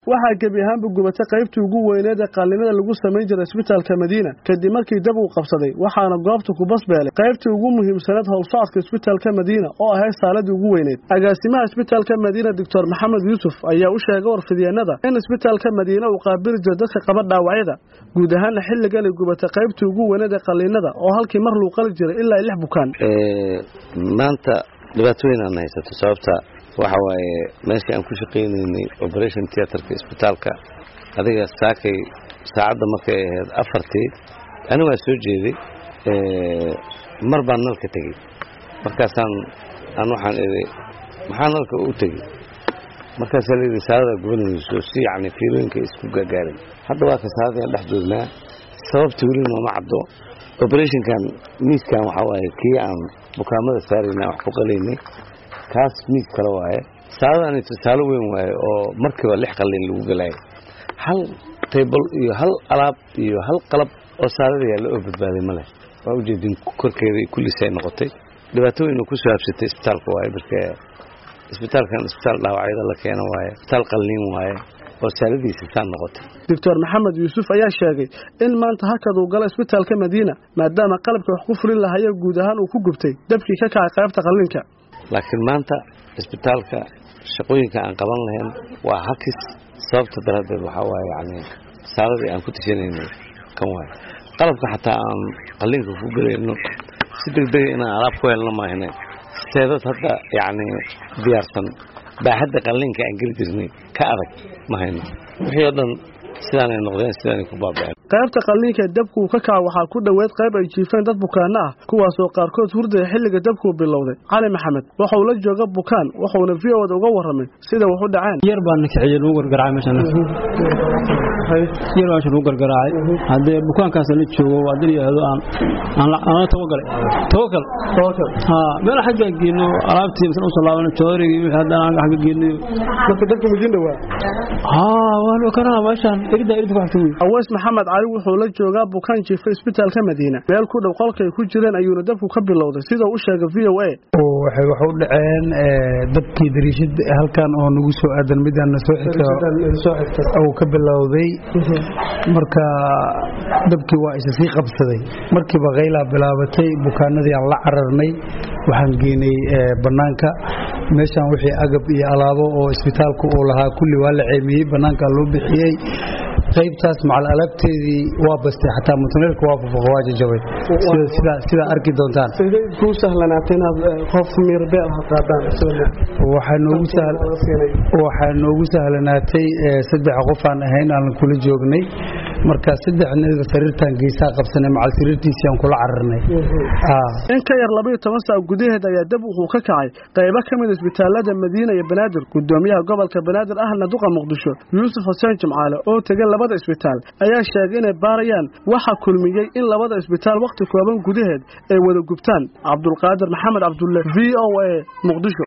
waxaa gebi ahaanba gubatay qaybtii ugu weyneed ee qaalinada lagu samayn jiray isbitaalka madiina kadib markii dab uu qabsaday waxaana goobta ku basbeelay qaybtii ugu muhiimsaneed howlsocodka isbitaalka madiina oo ahayd saaladii ugu weyneyd agaasimaha isbitaalka madiina doctor maxamed yuusuf ayaa u sheegay warfidyeennada in isbitaalka madiina uu qaabili jiro dadka qaba dhaawacyada guud ahaanna xilligan ay gubatay qaybtii ugu weyneed ee qaliinada oo halkii mar luu qali jiray ilaa lix bukaan maanta dhibaato weyn aan haysato sababta waxa waaye meeshii aan ku shaqaynaynay operation theatrka isbitaalka adiga saakay saacadda markay ahayd afartii ani waa soo jeeday mar baan nalka tegey markaasaan aan waxaan idhi maxaa nalka u tegey markaasaa layidhi saadada gubanayso si yacni fiilooyinka isku gaagaaray hadda waa ka saadadaan dhex joognaa sababta weli nooma caddo operationkan miiskan waxaa waaye kii aan bukaamada saarayna wax ku qalaynay kaas miis kale waaye saadadani tusaale weyn waaye oo markiiba lix qalin lagu galaayo hal taybal iyo hal alaab iyo hal qalab oo saadada yaalla oo badbaaday ma leh waa ujeedin korkeeda kulliisay noqotay dhibaato weyn oo ku soo habsatay isbitaalka waaye marka isbitaalkan isbitaal dhaawacyada la keeno waaye isbitaal qalliin waaye oo saaladiisa saa noqotay doctor maxamed yuusuf ayaa sheegay in maanta hakad uu galo isbitaalka madiina maadaama qalabka wax ku fulin lahaya guud ahaan uu ku gubtay dabkii ka kacay qaybta qalliinka laakiin maanta isbitaalka shaqooyinka aan qaban lahayn waa hakis sababta daraaddeed waxaa waaye yacni saaladii aan ku tashanaynay kan waaye qalabka xataa aan qalliinka ku gelayno si degdega inaan alaab ku helno maahne seedad hadda yacni diyaarsan baaxadda qalliinka aan geli jirnay ka adag ma hayno wixii oo dhan sidaanay noqdeen sidaanay ku baaba'een qaybta qalliinka ee dabku uu ka kaca waxaa ku dhoweed qayb ay jiifeen dad bukaanno ah kuwaasoo qaarkood hurdaya xilliga dabkuu bilowday cali maxamed waxa uu la jooga bukaan wuxuuna v oda uga warramay sida wax u dhaceen yar baan kiciyey lagu gargaraacay meeshan yar baan lagu gargaraacay haddee bukaankaas la joogo waa dil yidhaahdo aan aan tawagalay tawakal haa meel xagga geeno alaabtii misan usoo laabano joorigii wixii haddana aan xagga geeno marka dabka madiin dhawaa haa waa loo karaa meeshan irida irida ku xigta wey aweys maxamed cali wuxuu la joogaa bukaan jiifa isbitaalka madiina meel ku dhow qolkay ku jireen ayuuna dabku ka bilowday sida u sheegay v o a waxay wax u dhaceen dabkii dariishad halkan oo nagu soo aadan midaan soo xigta uu ka bilowday marka dabkii waa isa sii qabsaday markiiba kaylaa bilaabatay bukaanadii aan la cararnay waxaan geynay bannaanka meeshan wixii agab iyo alaabo oo isbitaalku uu lahaa kulli waa la ceemiyey bannaankaa loo bixiyey qaybtaas macal alaabteedii waa bastay xataa mutuneelka waa fufaqo waa jajabay sidaa arki doontaan kuu sahlanaatay inaad qof miirbeel ha qaadaan waxaa noogu sahlanaatay saddex qof aan ahayn aan kula joognay marka saddexnada sariirtaan geesaa qabsanay macal sariirtiisii aan kula cararnay in ka yar labaiyo toban saac gudaheed ayaa dab wuxuu ka kacay qaybo ka mid isbitaalada madiina iyo banaadir gudoomiyaha gobolka banaadir ahna duqa muqdisho yuusuf xuseen jimcaale oo tegay labada isbitaal ayaa sheegay inay baarayaan waxa kulmiyey in labada isbitaal wakhti kooban gudaheed ay wada gubtaan cabdulqaadir maxamed cabdulle v o a muqdisho